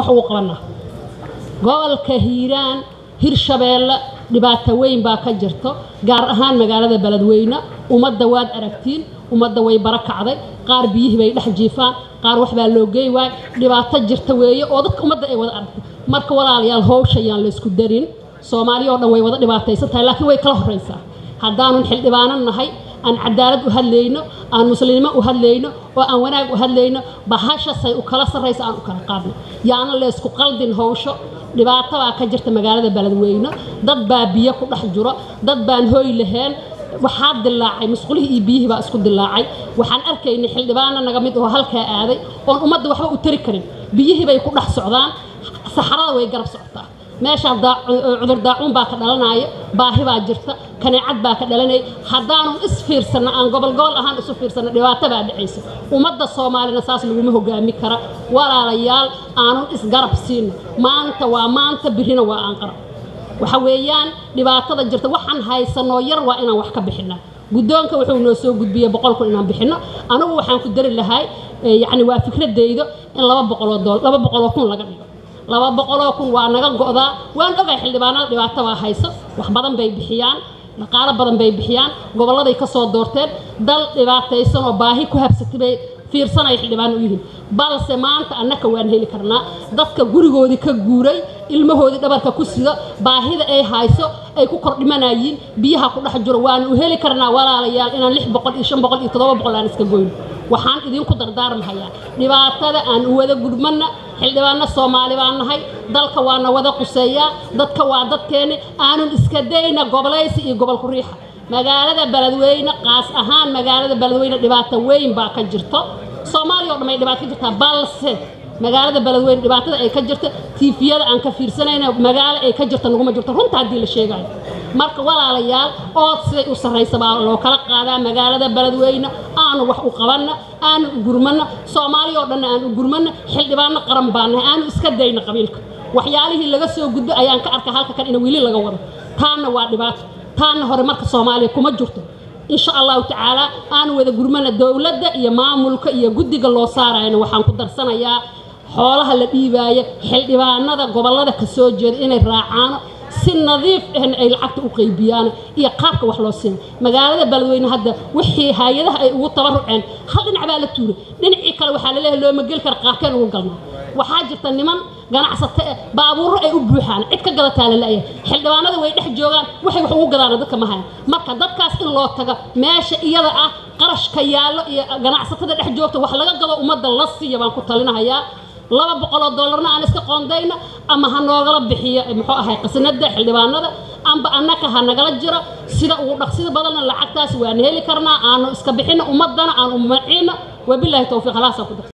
ugu qabanaa gobolka hiiraan hirshabeelle dhibaato weyn baa ka jirto gaar ahaan magaalada beledweyne ummadda waad aragtiin ummadda way bara kacday qaar biyihii bay dhex jiifaan qaar wax baa loo geey waay dhibaato jirta weeye oo dadka ummadda ay wada aragtay marka walaalayaal howshayaan laysku darin soomaaliya oo dhan way wada dhibaataysan tahay laakiin way kala horraysaa haddaanun xildhibaano nahay aan cadaalad u hadlayno aan muslimnimo u hadlayno oo aan wanaag u hadlayno bahashasay u kala sarraysa aan u kala qaadno yaana laysku qaldin howsho dhibaato baa ka jirta magaalada beledweyne dad baa biyo ku dhex jiro dad baan hooy lahayn waxaa dilaacay musqulihii iyo biyihii baa isku dilaacay waxaan arkaynay xildhibaano naga mid oo halkaa aaday oon ummadda waxba u tari karin biyihii bay ku dhex socdaan saxarada way garab socotaa meeshaa cudur daacuun baa ka dhalanaya baahi baa jirta kaneecad baa ka dhalanaya haddaanu isfiirsanno aan gobol gobol ahaan isu fiirsanno dhibaato baa dhacaysa ummadda soomaalina saas laguma hogaami kara walaalayaal aanun isgarab siino maanta waa maanta birina waa aan qarab waxa weeyaan dhibaatada jirta waxaan haysanoo yar waa inaan wax ka bixinaa guddoonka wuxuu noo soo gudbiyey boqol kun inaan bixinno anigu waxaan ku dari lahay yacni waa fikradaydo in laba boqoloo dool laba boqoloo kun laga dhigo laba boqoloo kun waa naga go'daa waan ogay xildhibaanada dhibaato baa hayso wax badan bay bixiyaan dhaqaalo badan bay bixiyaan gobolladay ka soo doorteen dal dhibaataysan oo baahi ku habsatay bay fiirsanaya xildhibaan u yihiin balse maanta annaka waan heli karnaa dadka gurigoodii ka guuray ilmahoodii dhabarka ku sida baahida ay hayso ay ku kordhimanayiin biyaha ku dhex jiro waanu u heli karnaa walaalayaal inaan lix boqol iyo shan boqol iyo toddoba boqol aan iska goyno waxaan idinku dardaarmahayaa dhibaatada aan u wada gudmanna xildhibaano soomaali baan nahay dalka waana wada quseeyaa dadka waa dadkeenni aanun iska dayna gobolaysi iyo gobolku riixa magaalada beledweyne qaas ahaan magaalada beledweyne dhibaato weyn baa ka jirto soomaaliya o dhan ay dhibaato ka jirtaa balse magaalada beledweyne dhibaatada ay ka jirta tiifiyada aan ka fiirsanayna magaalo ay ka jirta naguma jirto runta haddii la sheegayo marka walaalayaal ood siday u sarraysa baa loo kala qaadaa magaalada beledweyne aanu wax u qabanna aanu u gurmanna soomaaliya oo dhanna aan u gurmanna xildhibaano qaran baanahay aanu iska dayna qabiilka waxyaalihii laga soo gudbo ayaan ka arkay halka kan in weli laga wado taana waa dhibaato taana hore marka soomaaliya kuma jirto insha allahu tacaala aanu wada gurmana dowladda iyo maamulka iyo guddiga loo saarayana waxaan ku darsanayaa xoolaha la dhiibaayo xildhibaanada gobollada ka soo jeeda inay raacaano si nadiif ahna ay lacagta u qaybiyaan iyo qaabka wax loo siina magaalada beledweyne hadda wixii hay-adaha ay ugu tabaruceen hal dhinac baa la tuuray dhinacii kale waxaa laleeyahay looma geli kara qaarkeen ugu galnaa waxaa jirta niman ganacsato eh baabuurro ay u buuxaan cid ka gadataa la la'yahay xildhibaanada way dhex joogaan waxay wax ugu gadaana dadka ma hayan marka dadkaas in loo tago meesha iyada ah qarashka yaallo iyo ganacsatada dhex joogta wax laga gado ummadda la siiya baan ku talinahayaa laba boqoloo dollarna aan iska qoondayna ama ha noogala bixiyo muxuu ahay qasnada xildhibaanada amba annaka ha nagala jiro sida ugu dhaqsida badanna lacagtaas waan heli karnaa aanu iska bixino ummadana aan u maciino wabilaahi towfiiq halaasaa ku dar